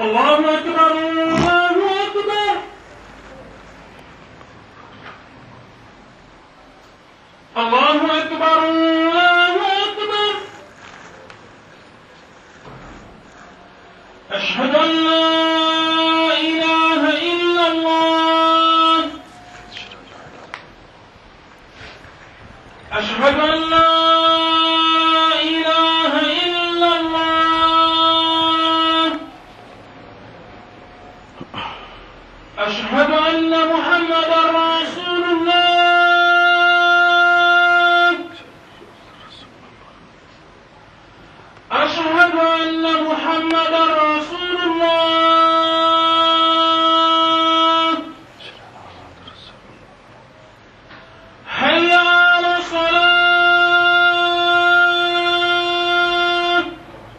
الله أكبر الله أكبر الله أكبر الله أكبر أشهد أن لا إله إلا الله أشهد أن لا إله إلا الله أشهد أن محمدا رسول الله أشهد أن محمدا رسول الله حي على الصلاة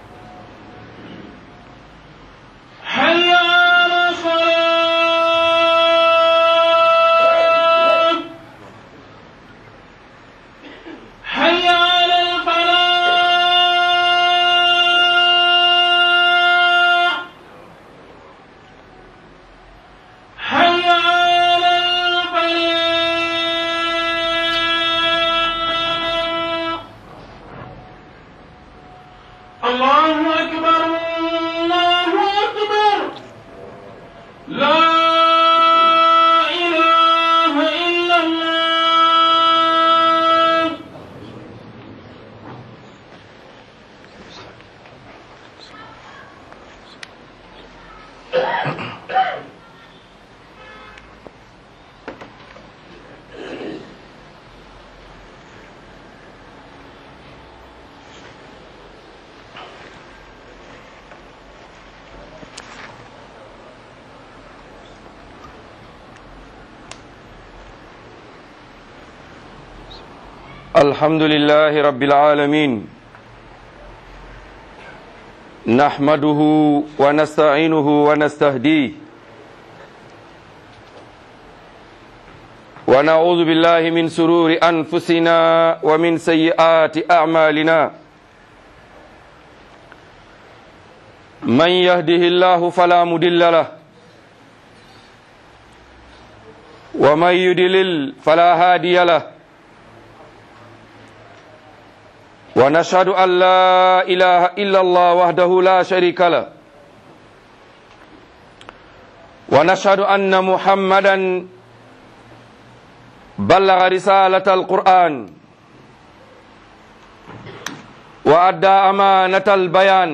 حي على الصلاة حي على الفلاح حي على الفلاح الله أكبر الله أكبر لا إله إلا الله الحمد لله رب العالمين نحمده ونستعينه ونستهديه ونعوذ بالله من سرور أنفسنا ومن سيئات أعمالنا من يهده الله فلا مضل له ومن يضلل فلا هادي له ونشهد أن لا إله إلا الله وحده لا شريك له ونشهد أن محمدا بلغ رسالة القرآن وأدى أمانة البيان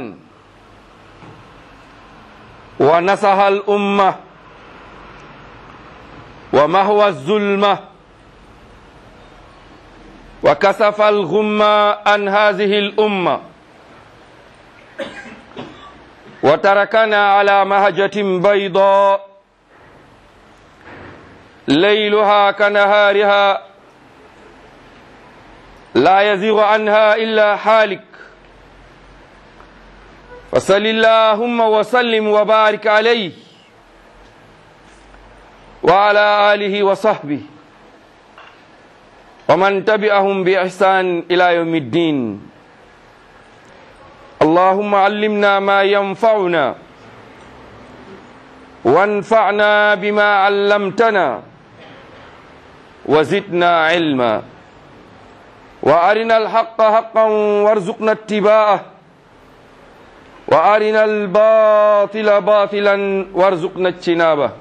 ونصح الأمة ومهوى الظلمه وكسف الغم عن هذه الأمة وتركنا على مهجة بيضاء ليلها كنهارها لا يزيغ عنها إلا حالك فصل اللهم وسلم وبارك عليه وعلى آله وصحبه ومن تبعهم بإحسان إلى يوم الدين اللهم علمنا ما ينفعنا وانفعنا بما علمتنا وزدنا علما وأرنا الحق حقا وارزقنا اتباعه وأرنا الباطل باطلا وارزقنا اجتنابه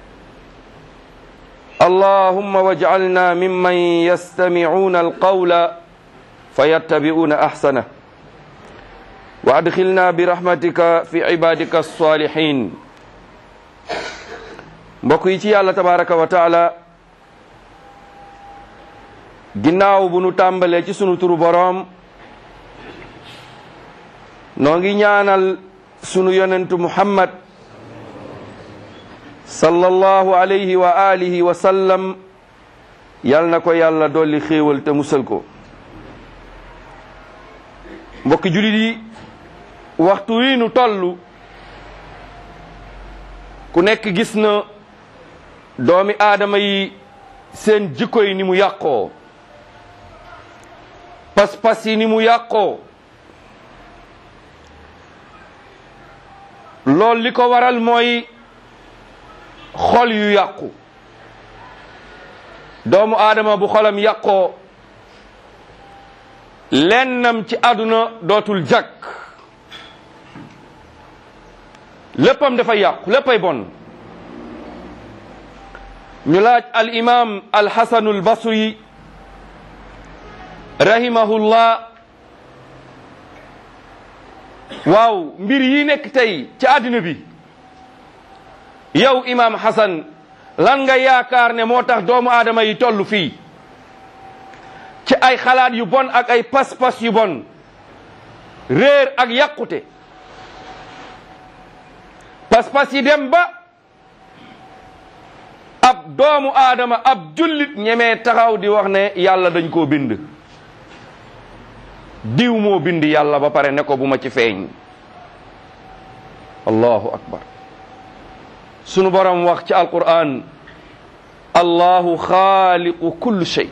اللهم واجعلنا ممن يستمعون القول فيتبعون احسنه وادخلنا برحمتك في عبادك الصالحين mbokk yi ci yàlla tabaraka wa taala ginnaaw bu nu tàmbalee ci sunu turu boroom noo ngi ñaanal sunu yonentu muhammad sallallahu alayhi wa alihi wa sallam yal na ko yàlla dolli xéewal te musal ko mbokki julit yi waxtu wi nu toll ku nekk gis na doomi aadama yi seen jikko yi ni mu yàqoo pas-pas yi ni mu yàqoo loolu li ko waral mooy xol yu yàqu doomu aadama bu xolam yàqoo lennam ci àdduna dootul jàkk léppam dafay yàqu léppay bon ñu laaj al imam al xasanu al basri rahimahullah waaw mbir yi nekk tey ci àddina bi yow imam Hassan lan nga yaakaar ne moo tax doomu aadama yi toll fii ci ay xalaat yu bon ak ay pas-pas yu bon réer ak yàqute pas-pas yi dem ba ab doomu aadama ab jullit ñemee taxaw di wax ne yàlla dañ koo bind diw moo bind yàlla ba pare ne ko bu ma ci feeñ allahu akbar sunu borom wax ci alquran allahu xaaliqu kulli shay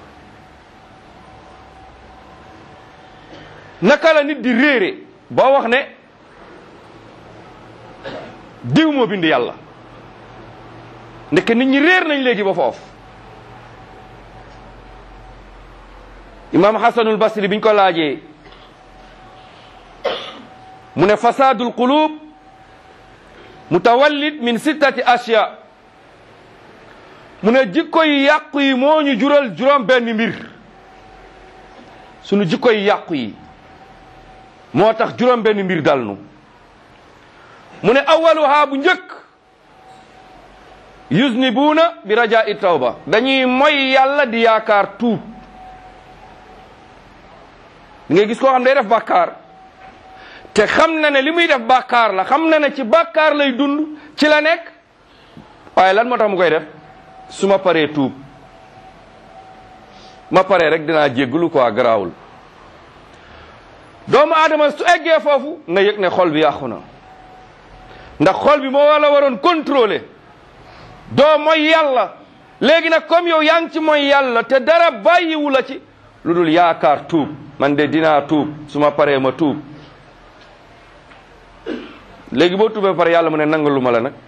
naka la nit di réere boo wax ne diw moo bind yàlla ndeke nit ñi réer nañ léegi ba foofu imam hasanul basri biñ ko laajee mu ne fasadul qulub mutawallid min sittati ashya mu ne jikko yi yàqu yi moo ñu jural juróom benn mbir sunu jikko yi yàqu yi moo tax juróom benn mbir dal nu mu ne awaluha bu njëkk yuznibuuna bi rajaa i tawba dañuy moy yàlla di yaakaar tuub di ngay gis koo xam day def bàkkaar te xam na ne li muy def bàkkaar la xam na ne ci bàkkaar lay dund ci la nekk waaye lan moo tax mu koy def su ma paree tuub ma paree rek dinaa jégglu quoi garaawul doomu aadama su eggee foofu na yëg ne xol bi yàqu na ndax xol bi moo wala waroon contrôler doo mooy yàlla léegi nag comme yow yaa ngi ci mooy yàlla te dara bàyyiwu la ci lu dul yaakaar tuub man de dinaa tuub su ma paree ma tuub léegi boo tuubee pare yàlla mu ne nangalu ma la nag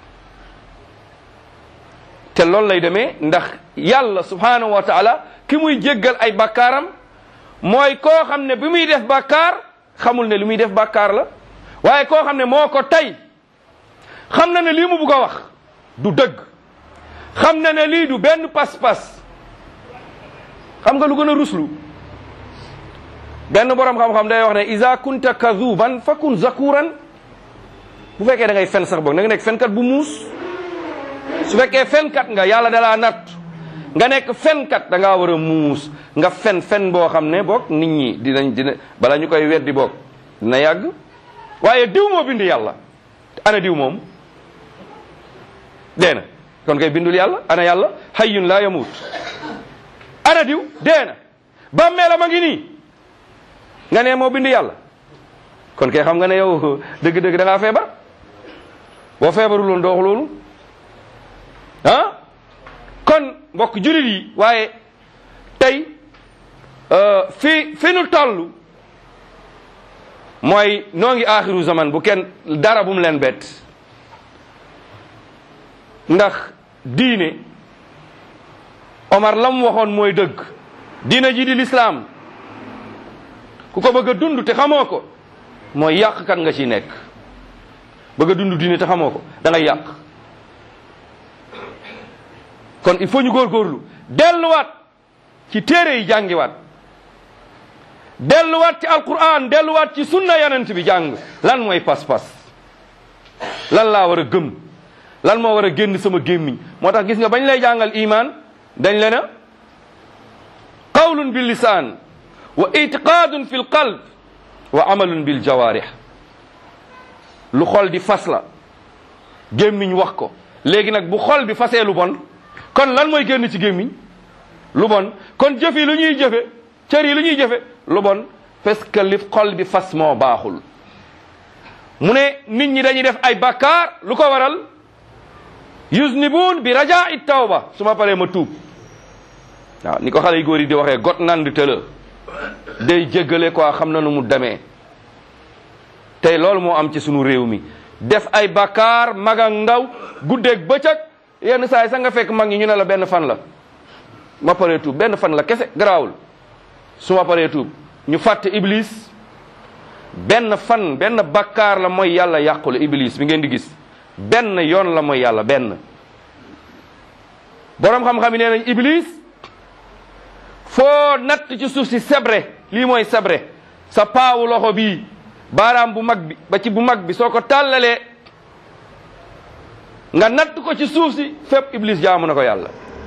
te loolu lay demee ndax yàlla subhanahu wa taala ki muy jéggal ay bakkaaram mooy koo xam ne bi muy def bakkaar xamul ne li muy def bakkaar la waaye koo xam ne moo ko tey xam na ne lii mu bugg a wax du dëgg xam na ne lii du benn pas-pas xam nga lu gën a ruslu benn borom xam-xam day wax ne iza kunta kazuban fakun zakuran bu fekkee da ngay fen sax boog na nga nekk fenkat bu muus su fekkee fenkat nga yàlla dalaa natt nga nekk fenkat da ngaa war a muus nga fen fen boo xam ne boog nit ñi dinañ dina bala ñu koy weddi boog dina yàgg waaye diw moo bind yàlla ana diw moom dee na kon kay bindul yàlla ana yàlla hayyun laa yamut ana diw dee na bàmmeelam a ngi nii nga ne moo bind yàlla kon kay xam nga ne yow dëgg-dëgg da ngaa feebar boo feebarul woon doo wax loolu ah kon mbokk julit yi waaye tey fi fi nu toll mooy noo ngi aaxiru zaman bu kenn dara bu mu leen bett ndax diine Omar la mu waxoon mooy dëgg diine ji di lislaam ku ko bëgg a dund te xamoo ko mooy yàqkat nga ci nekk bëgg a dund diine te xamoo ko da ngay yàq kon il faut ñu góorgóorlu delluwaat ci téere yi jàngiwaat delluwaat ci alquran delluwaat ci sunna yonent bi jàng lan mooy pas-pas lan laa war a gëm lan moo war a génn sama gémmiñ moo tax gis nga bañ lay jàngal iman dañ le na qawlun bil lisaan wa itiqaadun fi l qalb wa amalun bil jawaarih lu xol di fas la gémmiñ wax ko léegi nag bu xol bi fasee lu bon kon lan mooy génn ci gémmiñ lu bon kon jëf yi lu ñuy jëfe cër yi lu ñuy jëfe lu bon parce que li xol bi fas moo baaxul mu ne nit ñi dañuy def ay bakkaar lu ko waral yuznibun bi rajaa it tawba su ma paree ma tuub waaw ni ko xale yu góor yi di waxee got nand tëla day jéggale quoi xam na nu mu demee tey loolu moo am ci sunu réew mi def ay bakkaar mag ak ndaw guddeeg bëccëg yenn saa yi sax nga fekk mag ñi ñu ne la benn fan la ma paree tuub benn fan la kese garaawul su ma paree tuub ñu fàtte iblis benn fan benn bakkaar la mooy yàlla yàqule iblis bi ngeen di gis benn yoon la mooy yàlla benn boroom xam-xam yi nee nañ iblis foo natt ci suuf si sebre lii mooy sebre sa paawu loxo bii baaraam bu mag bi ba ci bu mag bi soo ko tàllalee nga natt ko ci suuf si fépp iblis jaamu na ko yàlla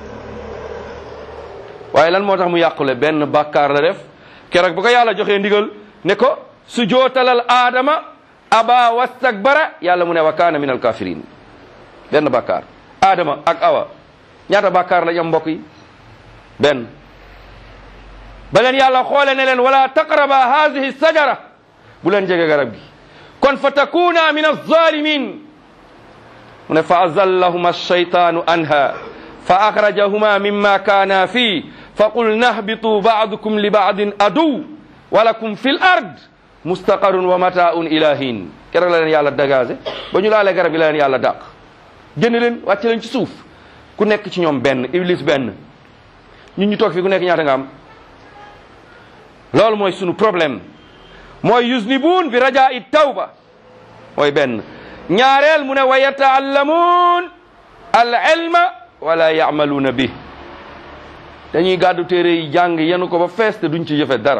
waaye lan moo tax mu yàqule benn bàkkaar la def keroog bu ko yàlla joxee ndigal ne ko su jootalal aadama aba wastakbara yàlla mu ne wa kaana min alkafirin benn bàkkaar aadama ak awa ñaata bàkkaar lañ am mbokk yi benn ba leen yàlla xoole ne leen wala taqraba hadihi sajara bu leen jege garab gi kon fa takuna min alzalimin mu ne fa azallahuma alshaytanu anha fa akhrajahuma mimma kaana fii fa qulna ahbitu baadukum li baadin aduw walakum fi l ard mustaqarun wa mataun ila hin keroog la leen yàlla dégagé ba ñu laalee garab yi la leen yàlla dàq génn leen wàcc leen ci suuf ku nekk ci ñoom benn iblis benn ñun ñu toog fi ku nekk ñaata nga am loolu mooy sunu problème mooy yusnibuun bi rajaa tawba mooy benn ñaareel mu ne wa yataallamuun al ilma wala yaamaluuna bi dañuy gàddu téere yi jàng yenu ko ba fees te duñ ci jëfe dara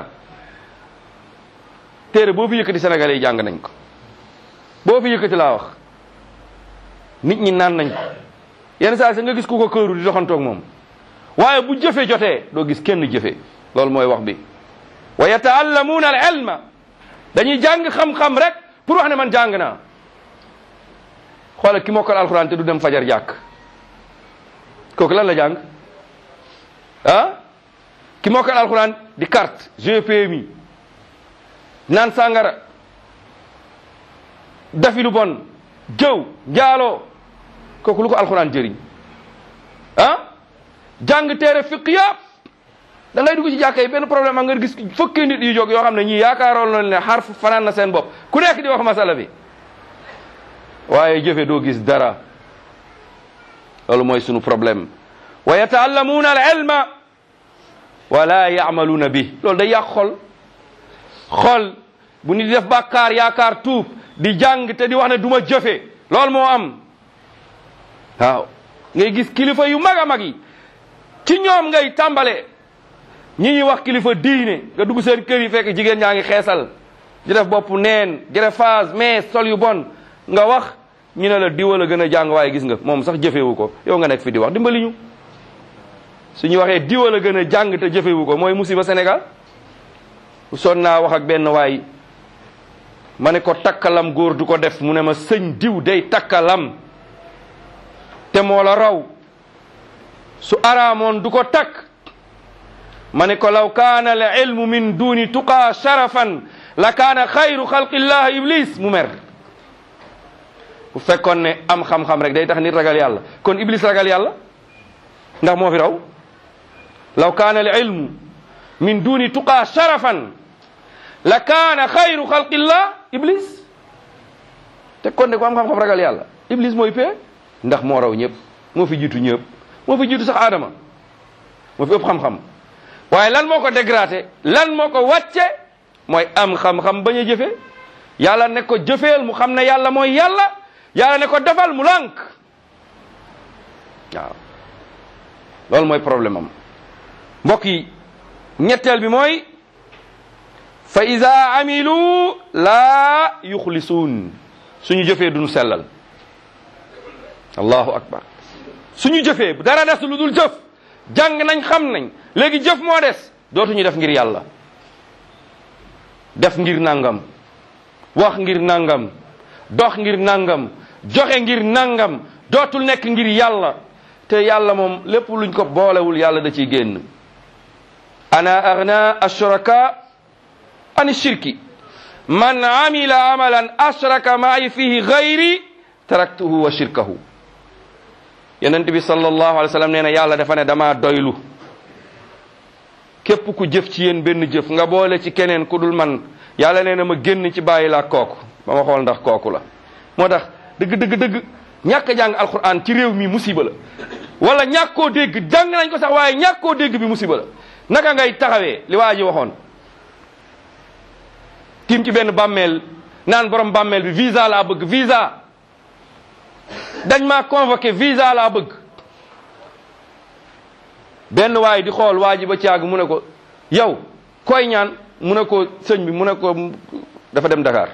téere boo fi yëkkati sénégalais yi jàng nañ ko boo fi yëkkati laa wax nit ñi naan nañ ko yenn saa sa nga gis ku ko këru di doxantoog moom waaye bu jëfe jotee doo gis kenn jëfe loolu mooy wax bi wa yataallamuuna al ilma dañuy jàng xam-xam rek pour wax ne man jàng naa xoolal ki mokkal alxuraan te du dem fajar jàkk kooku lan la jàng ah ki mokkal alxuraan di carte GPMI naan sàngara dafi lu bon jëw njaaloo kooku lu ko alxuraan jëriñ ah jàng téere fiq yëpp da ngay dugg ci jàkka yi benn problème ak nga gis fukki nit yu jóg yoo xam ne ñii yaakaaroon nañ ne xarf fanaan na seen bopp ku nekk di wax masala bi waaye jëfe doo gis dara loolu mooy sunu problème wa yataallamuuna al ilma wala yaamaluuna bi loolu day yàq xol xol bu nit di def bàkkaar yaakaar tuub di jàng te di wax ne du ma jëfe loolu moo am waaw ngay gis kilifa yu mag a mag yi ci ñoom ngay tàmbale ñi ñuy wax kilifa diine nga dugg seen kër yi fekk jigéen ñaa ngi xeesal di def bopp neen greffage mais sol yu bon nga wax ñu ne la diwa la gën a jàng waaye gis nga moom sax jëfewu ko yow nga nekk fi di wax dimbali ñu suñu waxee diwa la gën a jàng te jëfewu ko mooy musiba Sénégal son naa wax ak benn waay ma ne ko takkalam góor du ko def mu ne ma sëñ diw day takkalam te moo la raw su araamoon du ko takk ma ne ko law kaana al ilmu min duni tuqaa sharafan la kaana xayru xalqillah iblis mu mer bu fekkoon ne am xam-xam rek day tax nit ragal yàlla kon iblis ragal yàlla ndax moo fi raw law kaana al ilmu min duni tuqaa sharafan la kaana xayru xalqillah iblis te kon ne ko am xam-xam ragal yàlla iblis mooy pee ndax moo raw ñëpp moo fi jiitu ñëpp moo fi jiitu sax aadama moo fi ëpp xam-xam waaye lan moo ko dégradé lan moo ko wàcce mooy am xam-xam bañ a jëfe yàlla ne ko jëfeel mu xam ne yàlla mooy yàlla yàlla ne ko defal mu lànk waaw loolu mooy problème am mbokk yi ñetteel bi mooy fa ida amilu laa yuxlisuun suñu jëfee duñu sellal allahu akbar suñu jëfee bu dara des lu dul jëf jàng nañ xam nañ léegi jëf moo des dootuñu def ngir yàlla def ngir nangam wax ngir nangam dox ngir nangam joxe ngir nangam dootul nekk ngir yàlla te yàlla moom lépp luñ ko boolewul yàlla da ciy génn ana agna ashraka an shirki man amila amalan ashraka maay fihi gayri taraktuhu wa shirkahu yonent bi sallallahu alayhi wa sallam nee na yàlla dafa ne dama doylu képp ku jëf ci yéen benn jëf nga boole ci keneen ku dul man yàlla nee na ma génn ci bàyyi laa kooku ba ma xool ndax kooku la moo tax dëgg dëgg dëgg ñàkk a jàng alquran ci réew mi musiba la wala ñàkk koo dégg jàng nañ ko sax waaye ñàkk koo dégg bi musiba la naka ngay taxawee li waa ji waxoon tiim ci benn bàmmeel naan borom bàmmeel bi visa laa bëgg visa dañ maa convoqué visa laa bëgg benn waay di xool waa ji ba caag mu ne ko yow koy ñaan mu ne ko sëñ bi mu ne ko dafa dem Dakar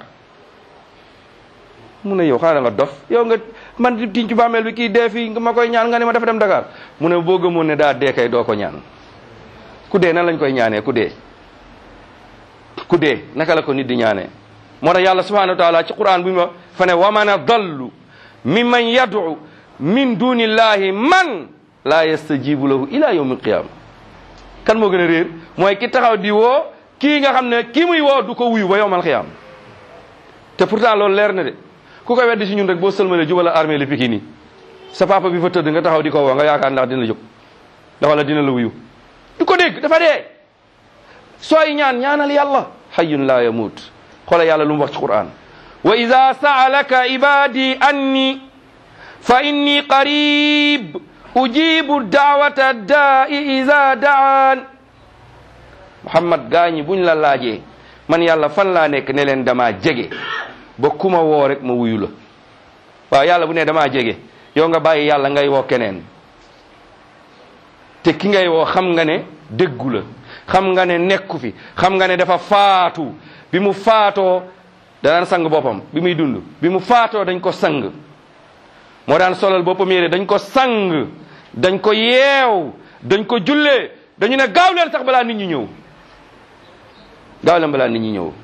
mu ne yow xaaral nga dof yow nga man di tiñ ci bàmmeel bi kii dee fii nga ma koy ñaan nga ne ma dafa dem Dakar mu ne boo gëmoon ne daa dee kay doo ko ñaan ku dee nan lañ koy ñaanee ku dee ku dee naka la ko nit di ñaanee moo tax yàlla subhanahu wa taala ci quran bi ma fa ne wa man adallu mimman yad'u min dunillahi man la yastajibu lahu ila yawmi alqiyama kan moo gën a réer mooy ki taxaw di woo kii nga xam ne kii muy woo du ko wuyu ba yawmal qiyama te pourtant loolu leer na de ku koy weddi si ñun rek boo sëlmalee jubala armée li Pikine yi sa papa bi fa tëdd nga taxaw di ko woo nga yaakaar ndax dina jóg ndax wala dina la wuyu du ko dégg dafa dee sooy ñaan ñaanal yàlla hayyun la yamut xoola yàlla lu mu wax ci quran wa ida saalaka ibadi anni fa inni qarib ujibu daawata daai ida daan muhammad gaañi buñ la laajee man yàlla fan laa nekk ne leen damaa jege ba kuma woo rek ma wuyu la waaw yàlla bu ne damaa jege yow nga bàyyi yàlla ngay woo keneen te ki ngay woo xam nga ne déggu la xam nga ne nekku fi xam nga ne dafa faatu bi mu faatoo danaan sang boppam bi muy dund bi mu faatoo dañ ko sang moo daan solal boppam yére dañ ko sang dañ ko yeew dañ ko jullee dañu ne gaaw leen sax balaa nit ñi ñëw gaaw leen balaa nit ñi ñëw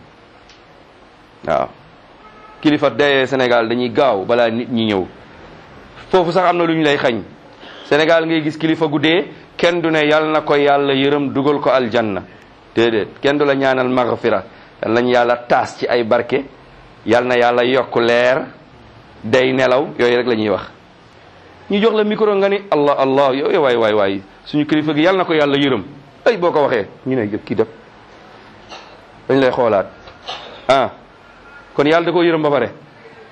waaw kilifa dayee Sénégal dañuy gaaw balaa nit ñi ñëw foofu sax am na lu ñu lay xañ Sénégal ngay gis kilifa gu dee kenn du ne yal na ko yàlla yërëm dugal ko aljanna déedéet kenn du la ñaanal maghfira yal nañ yàlla taas ci ay barke yal na yàlla yokk leer day nelaw yooyu rek la ñuy wax ñu jox la micro nga ni allah allah yow waay waay waay suñu kilifa gi yal na ko yàlla yërëm ay boo ko waxee ñu ne kii def dañ lay xoolaat ah kon yàlla da koo yërëm ba pare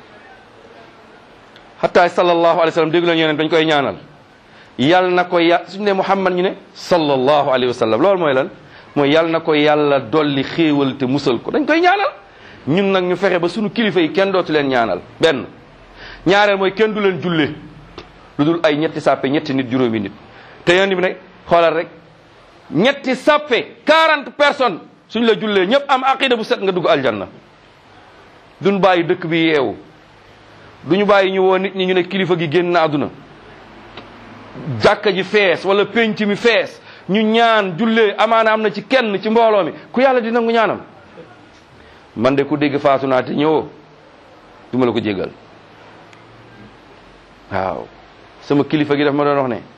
hatta sallallahu alayhi wa sallam dégg la ñu ne dañ koy ñaanal yal na ko ya suñu ne muhammad ñu ne sallallahu alayhi wa sallam loolu mooy lan mooy yal na ko yàlla dolli xéewal te musal ko dañ koy ñaanal ñun nag ñu fexe ba suñu kilifa yi kenn dootu leen ñaanal benn ñaareel mooy kenn du leen julle lu dul ay ñetti sàppe ñetti nit juróomi nit te yoon bi nag xoolal rek ñetti sàppe 40 personnes suñ la jullee ñëpp am aqida bu set nga dugg aljanna duñ bàyyi dëkk bi yeewu duñu bàyyi ñu woo nit ñi ñu ne kilifa gi génn na àdduna jàkka ji fees wala penc mi fees ñu ñaan jullee amaana am na ci kenn ci mbooloo mi ku yàlla di nangu ñaanam man de ku dégg faatu naa te ñëwoo du ma la ko jégal waaw sama kilifa gi daf ma doon wax ne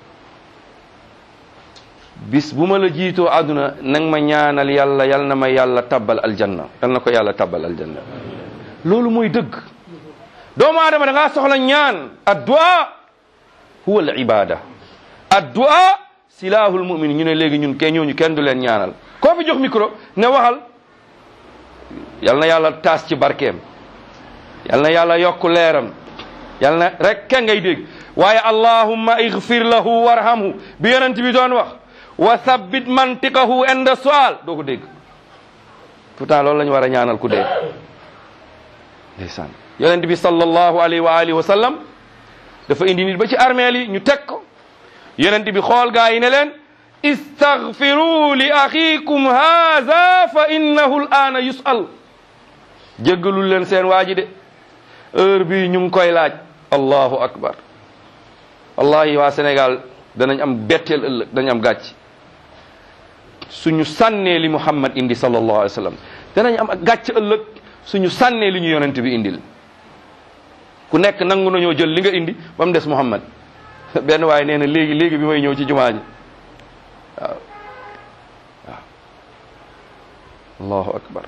bis bu ma la jiitoo àdduna nang ma ñaanal yàlla yal na ma yàlla tabbal aljanna yal na ko yàlla tabbal aljanna loolu mooy dëgg doomu aadama da ngaa soxla ñaan addua huwa al ibada addua silahul mumin ñu ne léegi ñun ke ñooñu kenn du leen ñaanal koo fi jox micro ne waxal yal na yàlla taas ci barkeem yal na yàlla yokk leeram yal na rek kenn ngay dégg waaye allahumma igfir lahu warhamhu bi yonent bi doon wax wa thabbit mantiqahu inda sual doo ko dégg pourtant loolu la ñu war a ñaanal ku dee ndeysaan yonent bi sallallahu alayhi wa alihi wa sallam dafa indi nit ba ci armeel yi ñu teg ko yonent bi xool gaa yi ne leen istaghfiru li axikum haza fa innahu al-aana yus'al jéggalul leen seen waa ji de heure bii ñu ngi koy laaj allahu akbar wallahi waa Sénégal danañ am betteel ëllëg danañ am gàcc suñu sànnee li Muhammad indi sallallahu alayhi wa sallam danañ am gàcc ëllëg suñu sànnee li ñu yonent bi indil ku nekk nangu nañoo jël li nga indi ba mu des Muhammad benn waaye nee na léegi léegi bi may ñëw ci jumaa ji waaw waaw allahu akbar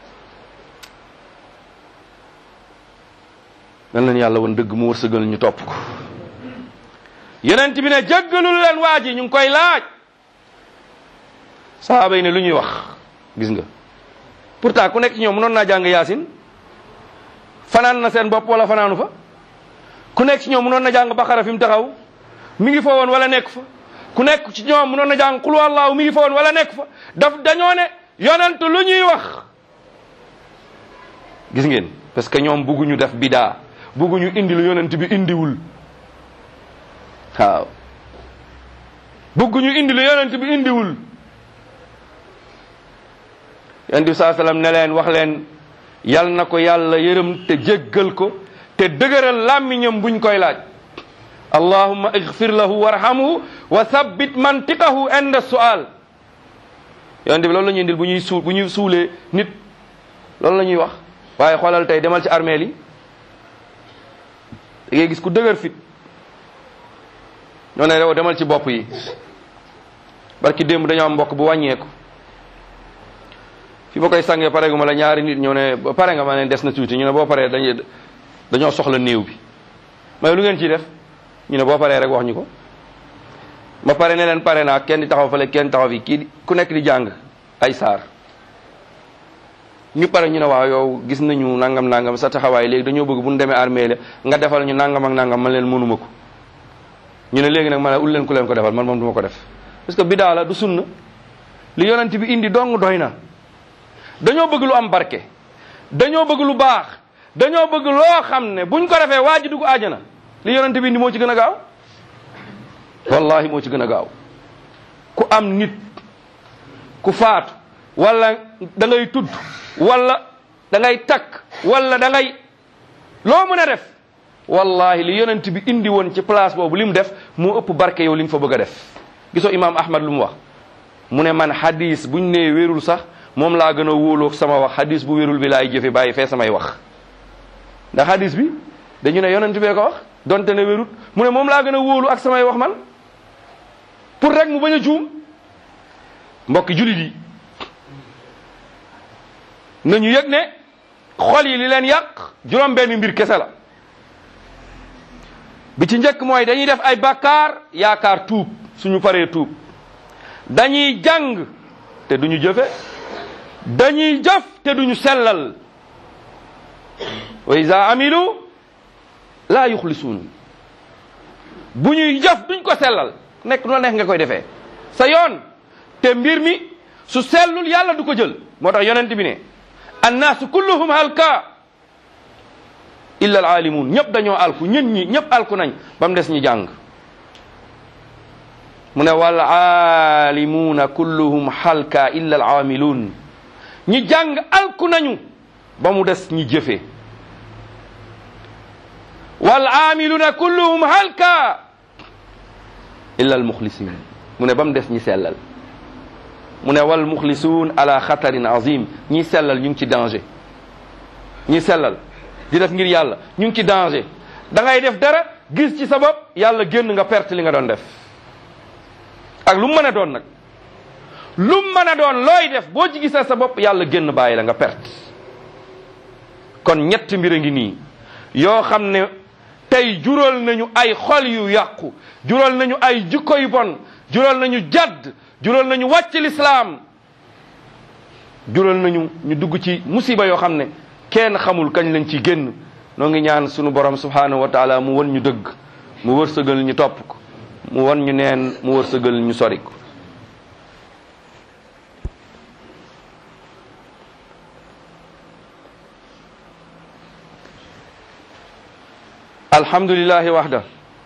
nan leen yàlla woon dëgg mu wërsëgal ñu topp ko yonent bi ne jéggalul leen waa ji ñu ngi koy laaj sahaaba yi ne lu ñuy wax gis nga pourtant ku nekk ci ñoom mënoon naa jàng yaasin fanaan na seen bopp wala fanaanu fa ku nekk ci ñoom mënoon na jàng baqara fi mu taxaw mi ngi fa woon wala nekk fa ku nekk ci ñoom mënoon na jàng qul wallahu mi ngi fa woon wala nekk fa daf dañoo ne yonent lu ñuy wax gis ngeen parce que ñoom bugguñu def bidaa bugguñu indi lu yonent bi indiwul waaw bugguñu indi lu yonent bi indiwul yonent bi saa sallam ne leen wax leen yal na ko yàlla yërëm te jéggal ko te dëgëral làmmiñam buñ koy laaj allahumma igfir lahu warhamhu wa thabbit mantiqahu inda su'al yonent bi loolu la ñuy indil bu ñuy suul bu ñuy suulee nit loolu la ñuy wax waaye xoolal tey demal ci armeel yi da ngay gis ku dëgër fit ñoo ne rew demal ci bopp yi barki démb dañoo am mbokk bu wàññeeku fi ba koy sàngee pare gu ma la ñaari nit ñoo ne ba pare nga ma ne des na tuuti ñu ne boo paree dañuy dañoo soxla néew bi may lu ngeen ciy def ñu ne boo paree rek wax ñu ko ma pare ne leen pare naa kenn di taxaw fale kenn taxaw fi kii ku nekk di jàng ay saar ñu pare ñu ne waaw yow gis nañu nangam nangam sa taxawaay léegi dañoo bëgg bu ñu demee armée la nga defal ñu nangam ak nangam man leen mënuma ko ñu ne léegi nag ma ne ul leen ku leen ko defal man moom du ma ko def parce que bidaa la du sunna li yonent bi indi dong doy na dañoo bëgg lu am barke dañoo bëgg lu baax dañoo bëgg loo xam ne buñ ko defee waa ji dugg àjjana li yonent bi indi moo ci gën a gaaw wallahi moo ci gën a gaaw ku am nit ku faatu wala da ngay tudd wala da ngay takk wala da ngay loo mën a def wallahi li yonent bi indi woon ci place boobu li mu def moo ëpp barke yow li nga fa bëgg a def gisoo imaam ahmad lu mu wax mu ne man hadis buñ nee wérul sax moom laa gën a wóoloog sama wax hadis bu wérul bi laay jëfe bàyyi fee samay wax ndax hadis bi dañu ne yonent bee ko wax donte ne wérut mu ne moom laa gën a wóolu ak samay wax man pour rek mu bañ a juum mbokki julit yi nañu yëg ne xol yi li leen yàq juróom benn mbir kese la bi ci njëkk mooy dañuy def ay bàkkaar yaakaar tuub suñu paree tuub dañuy jàng te duñu jëfe dañuy jëf te duñu sellal wa iza amilu laa yuxlisuun bu ñuy jëf duñ ko sellal nekk noo neex nga koy defee sa yoon te mbir mi su sellul yàlla du ko jël moo tax yonent bi ne annaasu kulluhum halka illa al aalimuun ñëpp dañoo alku ñun ñi ñëpp alku nañ ba mu des ñi jàng mu ne wal aalimuuna kulluhum halka illa al aamiluun ñi jàng alku nañu ba mu des ñi jëfe wal aamiluuna kulluhum halka illa al muxlisin mu ne ba mu des ñi sellal mu ne wal muxlisuun ala xatarin azim ñi sellal ñu ngi ci danger ñi sellal di def ngir yàlla ñu ngi ci danger da ngay def dara gis ci sa bopp yàlla génn nga perte li nga doon def ak lu mu mën a doon nag lu mu mën a doon looy def boo ci gisee sa bopp yàlla génn bàyyi la nga perte kon ñett mbir a ngi nii yoo xam ne tey jural nañu ay xol yu yàqu jural nañu ay jikko yu bon jural nañu jadd jural nañu wàcc lislaam jural nañu ñu dugg ci musiba yoo xam ne kenn xamul kañ lañ ci génn noo ngi ñaan sunu borom subhanahu wa taala mu won ñu dëgg mu wërsëgal ñu topp ko mu won ñu neen mu wërsëgal ñu sori ko alhamdulillahi wahda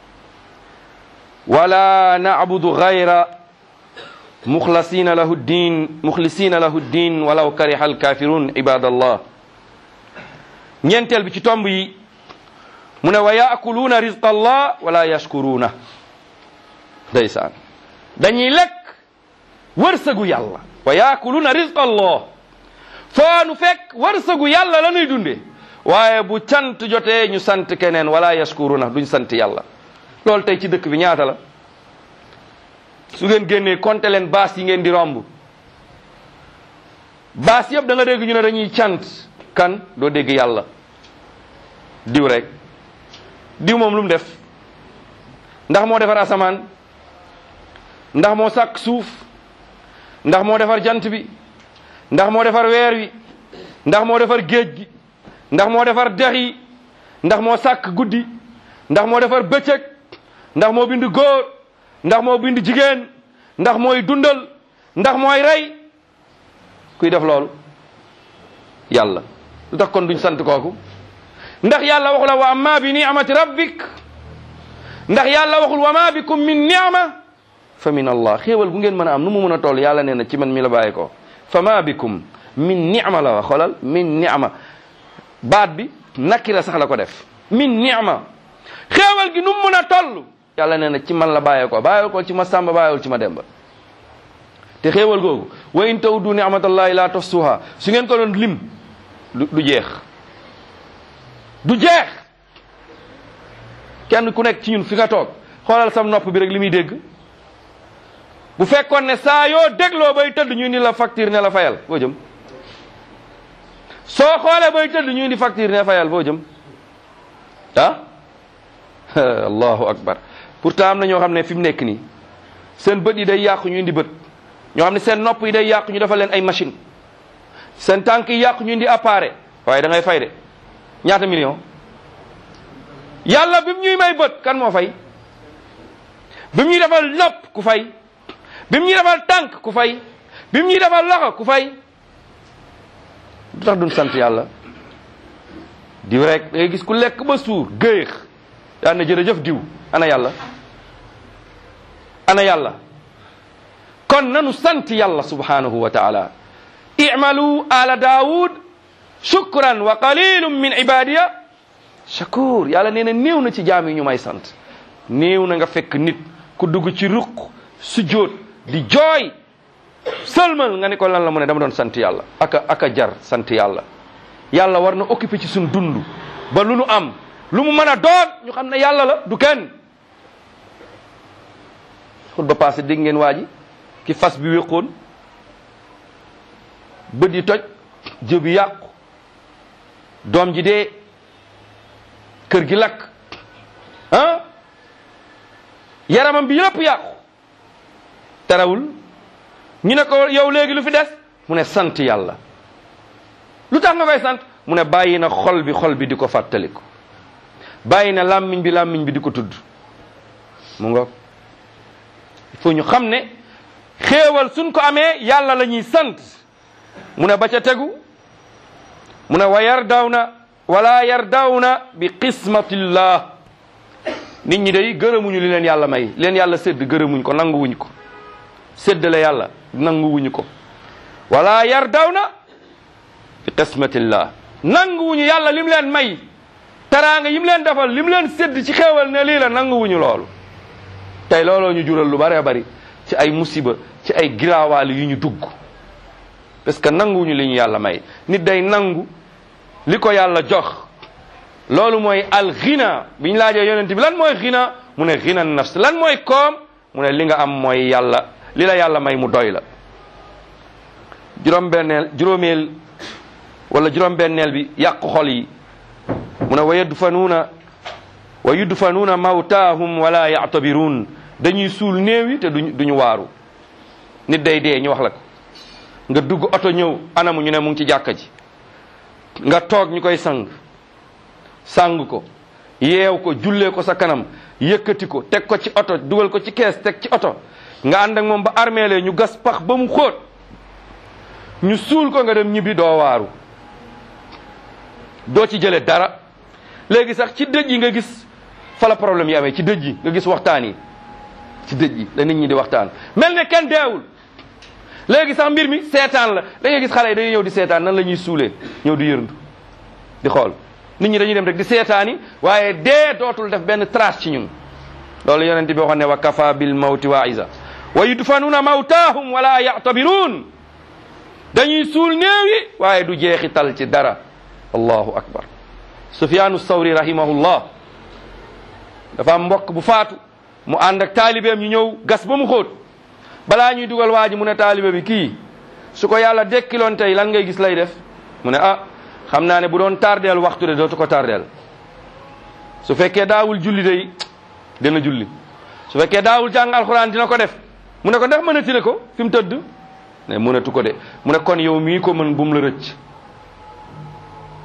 wala na'budu ghayra mukhlasina lahu ddin mukhlisina lahu ddin walaw kariha alkafirun ibadallah ñeenteel bi ci tomb yi mu ne wa yaakuluuna rizqa allah wala yashkuruuna ndeysaan dañuy lekk wërsëgu yàlla wa yaakuluuna rizqa allah foo nu fekk wërsëgu yàlla la nuy dunde waaye bu cant jotee ñu sant keneen wala yashkuruuna duñ sant yàlla loolu tey ci dëkk bi ñaata la su ngeen génnee compter leen baas yi ngeen di romb baas yëpp da nga dégg ñu ne dañuy cant kan doo dégg yàlla diw rek diw moom lu mu def ndax moo defar asamaan ndax moo sàkk suuf ndax moo defar jant bi ndax moo defar weer wi ndax moo defar géej gi ndax moo defar dex yi ndax moo sàkk guddi ndax moo defar bëccëg ndax moo bind góor ndax moo bind jigéen ndax mooy dundal ndax mooy rey kuy def loolu yàlla lu tax kon duñ sant kooku ndax yàlla waxul wa amma bi ni'mati rabbik ndax yàlla waxul wa ma bikum min ni'ma fa min allah xéewal bu ngeen mën a am nu mu mën a toll yàlla nee na ci man mi la bàyyi ko fa ma bikum min ni'ma la wax xoolal min ni'ma baat bi nakira sax la ko def min ni'ma xéewal gi nu mu mën a toll yàlla nee na ci man la bàyyee ko bàyyil ko ci ma sàmba bàyyil ci ma demba te xéewal googu wa in tawdu ni'matallahi la tuhsuha su ngeen ko doon lim du du jeex du jeex kenn ku nekk ci ñun fi nga toog xoolal sam nopp bi rek li muy dégg bu fekkoon ne saa yoo dégloo bay tëdd ñu ni la facture ne la fayal foo jëm soo xoolee bay tëdd ñu indi facture ne fayal foo jëm ah allahu akbar pourtant am na ñoo xam ne fi mu nekk nii seen bët yi day yàqu ñu indi bët ñoo xam ne seen nopp yi day yàqu ñu defal leen ay machine seen tànk yi yàqu ñu indi appareil waaye da ngay fay de ñaata million yàlla bi mu ñuy may bët kan moo fay bi mu ñuy defal nopp ku fay bi mu ñuy defal tànk ku fay bi mu ñuy defal loxo ku fay du tax duñ sant yàlla diw rek da ngay gis ku lekk ba suur géex daan na jërëjëf diw ana yàlla ana yàlla kon nanu sant yàlla subhanahu wa taala i'malu ala daawud shukran wa qalilum min ibadiya shakur yàlla nee na néew na ci jaam yi ñu may sant néew na nga fekk nit ku dugg ci ruq sujjóot di jooy sëlmal nga ni ko lan la mu ne dama doon sant yàlla aka aka jar sant yàlla yàlla war na occupé ci suñ dund ba lu nu am lu mu mën a doon ñu xam ne yàlla la du kenn xut ba passé dégg ngeen waa ji ki fas bi wéqoon bët yi toj jëbi yàqu doom ji dee kër gi lakk ah yaramam bi yëpp yàqu tarawul ñu ne ko yow léegi lu fi des mu ne sant yàlla lu tax nga koy sant mu ne bàyyi na xol bi xol bi di ko fàttaliku bàyyi na làmmiñ bi làmmiñ bi di ko tudd mu nga il faut ñu xam ne xéewal suñ ko amee yàlla la ñuy sant mu ne ba ca tegu mu ne wa yardawna wala yardawna bi qismatillah nit ñi day gërëmuñu li leen yàlla may leen yàlla sédd gërëmuñ ko nanguwuñ ko séddale yàlla nanguwuñu ko wala yardawna bi qismatillah nanguwuñu yàlla lim leen may teraanga yim leen defal lim leen sédd ci xéewal ne lii la nanguwuñu loolu tey looloo ñu jural lu bare bari ci ay musiba ci ay giraawaali yu ñu dugg parce que nanguwuñu li ñu yàlla may nit day nangu li ko yàlla jox loolu mooy al ghina bi ñu laajee yonent bi lan mooy ghina mu ne ghina nafs lan mooy koom mu ne li nga am mooy yàlla li la yàlla may mu doy la juróom-benneel juróomeel wala juróom-benneel bi yàqu xol yi mu ne wa yudfanuuna wa yudfanuuna mawtaahum wala yactabiruun dañuy suul néew yi te duñ duñu waaru nit day dee ñu wax la ko nga dugg oto ñëw anamu ñu ne mu ngi ci jàkka ji nga toog ñu koy sang sang ko yeew ko jullee ko sa kanam yëkkati ko teg ko ci oto dugal ko ci kees teg ci oto nga ànd ak moom ba armeele ñu gas pax ba mu xóot ñu suul ko nga dem ñibbi doo waaru doo ci jële dara léegi sax ci dëj yi nga gis fa la problème yi amee ci dëj yi nga gis waxtaan yi ci dëj yi la nit ñi di waxtaan mel ne kenn deewul léegi sax mbir mi seetaan la da ngay gis xale yi dañuy ñëw di seetaan nan la ñuy suulee ñëw di yërndu di xool nit ñi dañuy dem rek di seetaani waaye dee dootul def benn trace ci ñun loolu yonent bi waxoon ne wa kafa bil mawti wa'iza wa yudfanuuna mawtaahum wala ya'tabiruun dañuy suul néew yi waaye du jeexital ci dara allahu akbar sufyaanu sawri rahimahullah dafa am mbokk bu faatu mu ànd ak taalibeem ñu ñëw gas ba mu xóot balaa ñuy dugal waa ji mu ne taalibe bi kii su ko yàlla dekkiloon tey lan ngay gis lay def mu ne ah xam naa ne bu doon tardeel waxtu de dootu ko tardeel su fekkee daawul julli day dina julli su fekkee daawul jàng alxuraan dina ko def mu ne ko ndax mënati na ko fi mu tëdd ne mënatu ko de mu ne kon yow mii ko mën bu mu la rëcc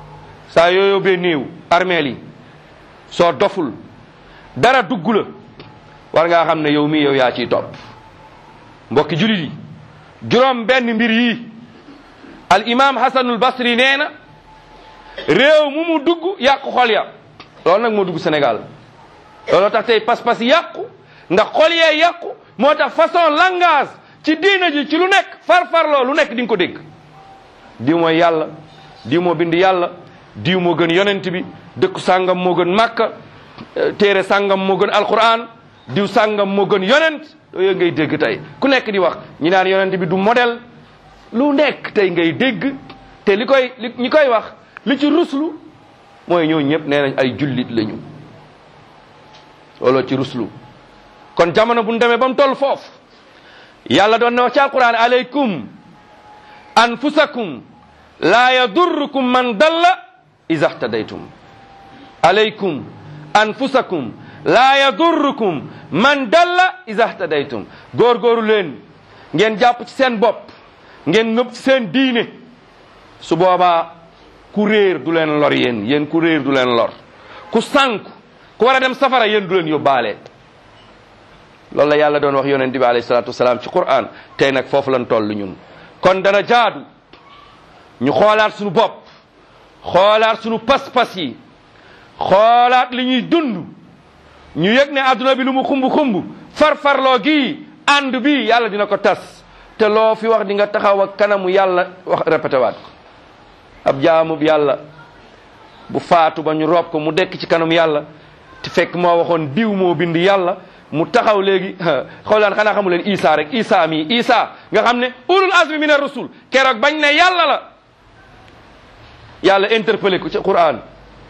saa yoo yóbbee néew armeel yi soo doful dara dugg la war ngaa xam ne yow mii yow yaa ciy topp mbokki julit yi juróom benn mbir yi al imam hasanul basri nee na réew mu mu dugg yàqu xol ya loolu nag moo dugg Sénégal looloo tax tey pas-pas yàqu ndax xol yee yàqu moo tax façon langage ci diina ji ci lu nekk far-farloo lu nekk di nga ko dégg diw mooy yàlla diw moo bind yàlla diw moo gën yonent bi dëkku sàngam moo gën màkka téere sàngam moo gën alquran diw sàngam moo gën yonent yooyu ngay dégg tey ku nekk di wax ñi naan yonent bi du modèle lu nekk tey ngay dégg te li koy li ñi koy wax li ci ruslu mooy ñoo ñëpp nee nañ ay jullit lañu looloo ci ruslu kon jamono bu ñu demee ba mu toll foofu yàlla doon na wax ci alquran aleykum anfusakum laa yadurrukum man dalla iza htadaytum aleykum anfusakum laa yadurrukum man dalla iza htadaytum góorgóoru leen ngeen jàpp ci seen bopp ngeen ngëb ci seen diine su boobaa ku réer du leen lor yéen yéen ku réer du leen lor ku sànku ku war a dem safara yéen du leen yóbbaale loolu la yàlla doon wax yonent bi alayhi salaatu wasalaam ci Qur'an tey nag foofu lañ toll ñun kon dana jaadu ñu xoolaat suñu bopp xoolaat suñu pas-pas yi xoolaat li ñuy dund ñu yëg ne adduna bi lu mu xumb xumb farfarloo gii ànd bi yàlla dina ko tas te loo fi wax di nga taxaw ak kanamu yàlla wax répété waat ko ab jaamub yàlla bu faatu ba ñu rob ko mu dekk ci kanam yàlla te fekk moo waxoon diw moo bind yàlla mu taxaw léegi xoolaan xanaa xamu leen isa rek isa mi isa nga xam ne ulul azmi min ar-rusul keroog bañ ne yàlla la yàlla interpellé ko ci Qur'an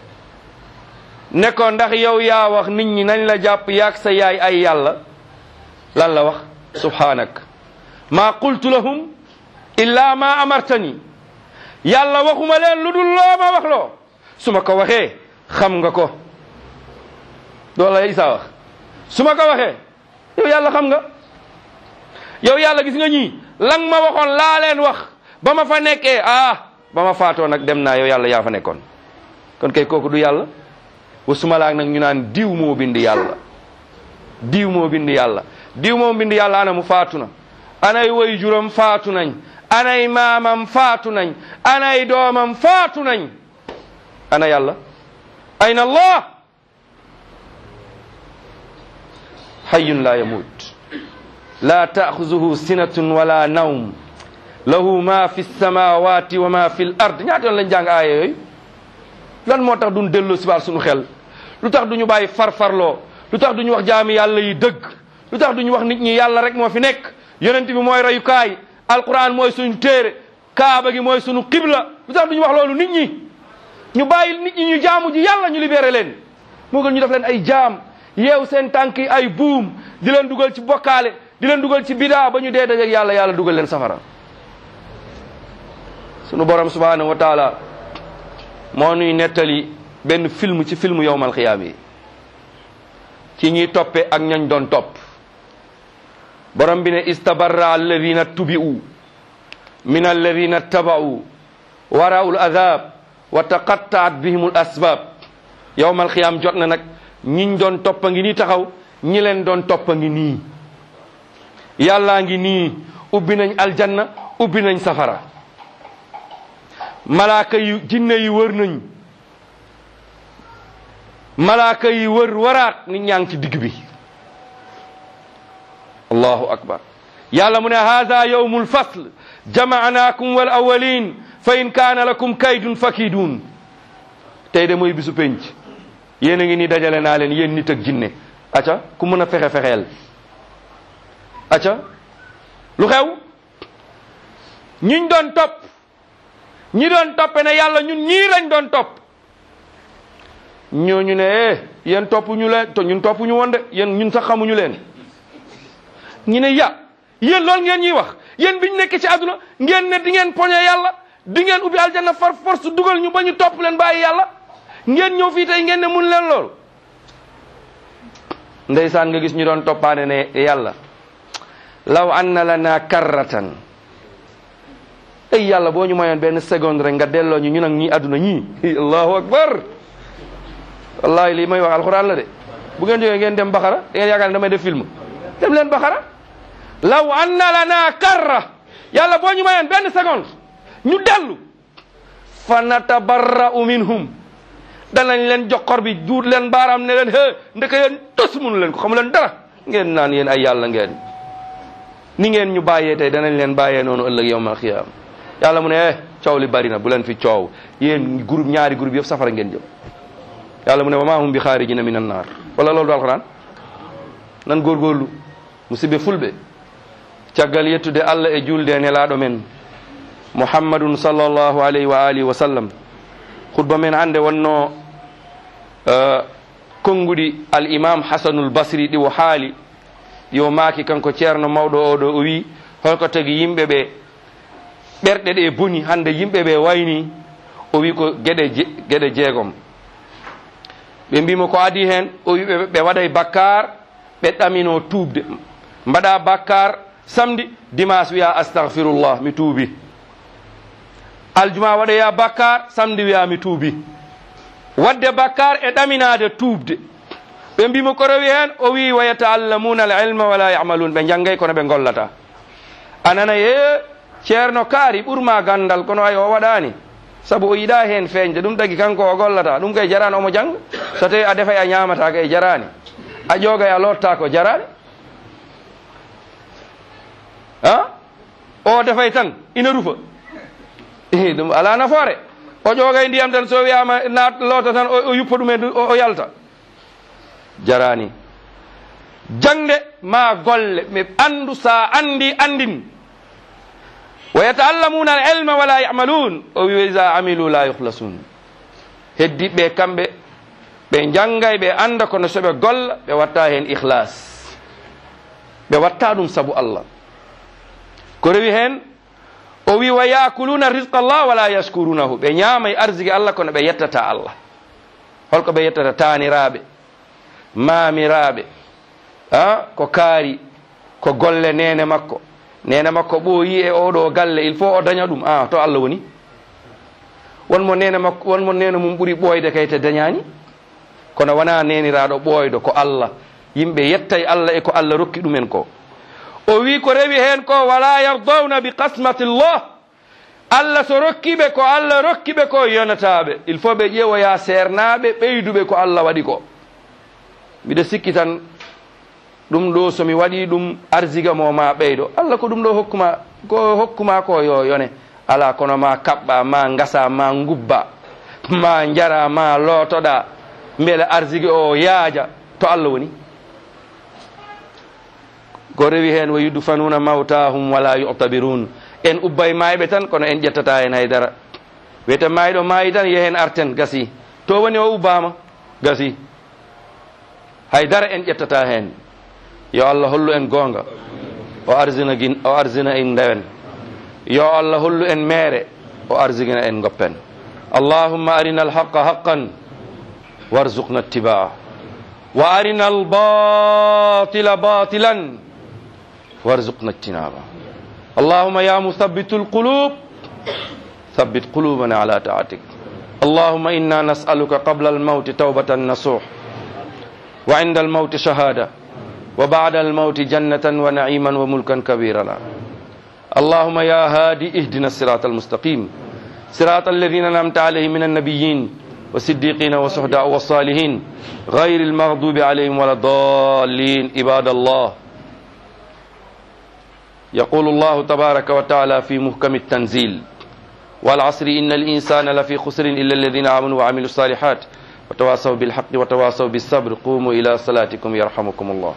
ne ko ndax yow yaa wax nit ñi nañ la jàpp yaag sa yaay ay yàlla lan la wax subhanak ma qultu lahum illa ma amartani yàlla waxuma leen lu dul loo ma wax loo su ma ko waxee xam nga ko loolu la isa wax su ma ko waxee yow yàlla xam nga yow yàlla gis nga ñii lang ma waxoon laa leen wax ba ma fa nekkee ah ba ma faatoo nag dem naa yow yàlla yaa fa nekkoon kon kay kooku du yàlla wa suma laag nag ñu naan diw moo bind yàlla diw moo bind yàlla diw moo bind yàlla ana mu faatu na anay way juram faatu nañ anay maamam faatu nañ anay doomam faatu nañ ana yàlla ayna allah hayyun la yamut la taaxuzuhu sinatun wala nawm lahu ma fi samawati wa ma fi l ard ñaata yoon lañ jàng aaya yooyu lan moo tax duñ delloo sibaar suñu xel lu tax duñu bàyyi farfarloo lu tax duñu wax jaami yàlla yi dëgg lu tax duñu wax nit ñi yàlla rek moo fi nekk yonent bi mooy rayukaay alquran mooy suñu téere kaaba gi mooy suñu qibla lu tax duñu wax loolu nit ñi ñu bàyyi nit ñi ñu jaamu ji yàlla ñu libéré leen moo gën ñu def leen ay jaam yeew seen tànk yi ay buum di leen dugal ci bokkaale di leen dugal ci bidaa ba ñu dee dajeeg yàlla yàlla dugal leen safara sunu borom subhanahu wa taala moo nuy nettali benn film ci film yowmal xiyaam yi ci ñuy toppe ak ñañ doon topp borom bi ne istabarra alladina tubi'u min alladina taba'u waraa'u al-adab wa taqatta'at bihim al-asbab yowmal xiyaam jot na nag ñiñ doon toppa ngi nii taxaw ñi leen doon toppa ngi nii yàllaa ngi nii ubbi nañ aljanna ubbi nañ safara malaaka yi jinne yi wër nañ malaaka yi wër waraat nit ñaa ngi ci digg bi allahu akbar yàlla mu ne hada yawmul fasl jamaanaakum wal awalin fa in kaana lakum kaydun fakidun tey de mooy bisu penc yéen a ngi ni dajale naa leen yéen nit ak jinne aca ku mën a fexe fexeel aca lu xew ñiñ doon topp ñi doon toppe ne yàlla ñun ñii lañ doon topp ñooñu ne eh yéen topp ñu leen to ñun topp ñu woon de yéen ñun sax xamuñu leen ñu ne ya yéen loolu ngeen ñuy wax yéen biñ nekk ci àdduna ngeen ne di ngeen poñe yàlla di ngeen ubbi aljanna far force dugal ñu ba ñu topp leen bàyyi yàlla ngeen ñëw fii tey ngeen ne mun leen loolu ndeysaan nga gis ñu doon toppaane ne yàlla law anna lana karratan ay yàlla boo ñu mayoon benn seconde rek nga delloo ñu ñu nag ñii àdduna ñii allahu akbar wallahi lii may wax alquran la de bu ngeen jógee ngeen dem baxara da ngeen yaakaar ne damay def film dem leen baxara law anna lana karra yàlla boo ñu mayoon benn seconde ñu dellu fa natabarra'u minhum danañ leen joxor bi duut leen baaraam ne leen hee ndeke yéen tos mënu leen ko xamu leen dara ngeen naan yéen ay yàlla ngeen ni ngeen ñu bàyyee tey danañ leen bàyyee noonu ëllëg yawmal xiyaam yàlla mu ne eh coow li bari na bu leen fi coow yéen groupe ñaari groupe yëpp safara ngeen jëm yàlla mu ne wa maa hum bi xaarijina min annaar wala loolu du alxuraan nan góorgóorlu musidɓe fulɓe caggal yettude allah e julde e nelaɗo men muhammadun sallllahu alayhi wa alihi wa sallam khutba men hannde wonno uh, konnguɗi al imam hasanul basri ɗi o haali yo maaki kanko ceerno mawɗo oɗo o wi holko tagi yimɓe ɓe ɓerɗe ɗe boni hannde yimɓe ɓe wayni o wi ko geɗe je, geɗe jeegom ɓe mbimo ko adi hen o wi ɓe ɓe waɗay bakkar ɓe ɗamino tuubde mbaɗa bakkar samedi dimanche wiya astahfirullah mi tuubi aljuma waɗoya bakkar samedi wiya mi tuubi wadde bakkar e ɗaminade tuubde ɓe mbimo ko rewi hen o wi wa yataallamuna al ilma wala yamalun ɓe janggay kono ɓe gollata anana ye ceerno kaari ɓurma gandal kono ay o waɗani saabu o yiɗa hen feñde ɗum tagi kanko o gollata ɗum kay jarani omo jangga so tawi a defay a ñamata kay jarani a ƴoogay a lotta ko jarani a o defay tan ina rufa ɗum ala nafoore o ƴoogay ndiyam tan so wiyama na loota tan o yuppa ɗumen o yalta jarani jangde ma golle mi andu sa andi andin wa yataallamuna al ilma wala yamalun o wi isa amilu la yuhlasun heddiɓe kamɓe ɓe janggay ɓe anda kono soɓe golla ɓe watta hen ihlas ɓe watta ɗum saabu allah ko rewi hen o wi wa yakuluna risqa llah wala yaskurunahu ɓe ñamay arsigi allah kono ɓe yettata allah holko ɓe yettata taniraɓe mamiraɓe a ko kaari ko golle nene makko nene makko ɓooyi e oɗo galle il faut o daña ɗum a to allah woni wonmo nene makko wonmo nene mum ɓuuri ɓooyde kay te dañani kono wona neniraɗo ɓooyɗo ko allah yimɓe yettay allah e ko allah rokki ɗumen ko o wi ko rewi hen ko wala yardawna bi qasmati llah allah so rokkiɓe ko allah rokkiɓe ko yonataɓe il faut ɓe ƴeewoya sernaɓe ɓeyduɓe ko allah waɗi ko mbiɗa sikki tan ɗum ɗo somi waɗi ɗum arsiga mo ma ɓeydo allah ko ɗum ɗo hokkuma ko hokkuma ko yo yone ala kono ma kaɓɓa ma gasa ma gubba ma jara ma lootoɗa beele arsigue o yaaja to allah woni ko rewi hen wa yudfanuna mawtahum wala yutabirun en ubbay mayɓe tan kono en ƴettata hen haydara wiyete mayɗo maayi tan yehen arten gasi to woni o ubbama gasi haydara en ƴettata hen yo allah hollu en goonga o arsina gin o arsina en ndewen yo allah hollu en meere o arsigina en goppen allahumma arina alhaqa haqqan warzuqna ittibaa wa arina albatila batilan warzuqna ijtinaba allahumma ya muthabbitu alqulub thabbit qulubana ala taatik allahumma inna nas'aluka qabla almauti tawbatan nasuh wa inda almauti shahada وبعد الموت جنة ونعيما وملكا كبيرا اللهم يا هادي اهدنا الصراط المستقيم صراط الذين انعمت عليهم من النبيين والصديقين والشهداء والصالحين غير المغضوب عليهم ولا الضالين عباد الله يقول الله تبارك وتعالى في محكم التنزيل والعصر إن الإنسان لفي خسر إلا الذين آمنوا وعملوا الصالحات وتواصوا بالحق وتواصوا بالصبر قوموا إلى صلاتكم يرحمكم الله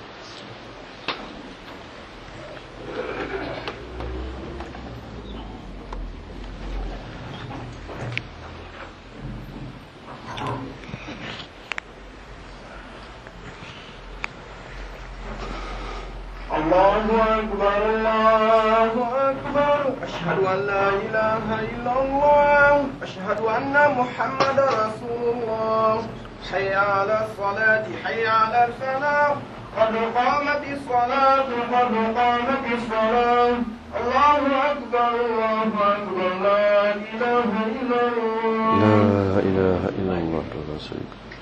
الله أكبر الله أكبر أشهد أن لا إله إلا الله أشهد أن محمد رسول الله حي على الصلاة حي على الفلاح قد قامت الصلاة قد قامت الصلاة الله أكبر الله أكبر لا إله إلا الله لا إله إلا الله وحده لا شريك له